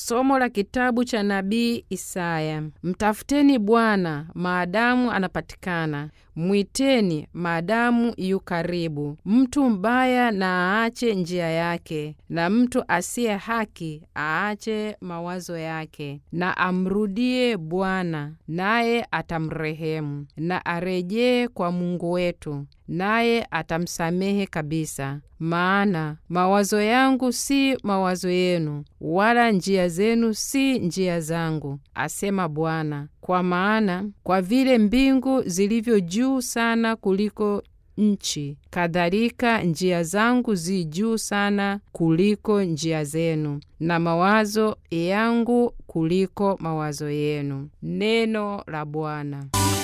Somo la kitabu cha nabii Isaya. Mtafuteni Bwana maadamu anapatikana, mwiteni maadamu yu karibu. Mtu mbaya na aache njia yake, na mtu asiye haki aache mawazo yake, na amrudie Bwana, naye atamrehemu, na arejee kwa Mungu wetu, naye atamsamehe kabisa. Maana mawazo yangu si mawazo yenu, wala njia zenu si njia zangu, asema Bwana. Kwa maana kwa vile mbingu zilivyo juu sana kuliko nchi, kadhalika njia zangu zi juu sana kuliko njia zenu, na mawazo yangu kuliko mawazo yenu. Neno la Bwana.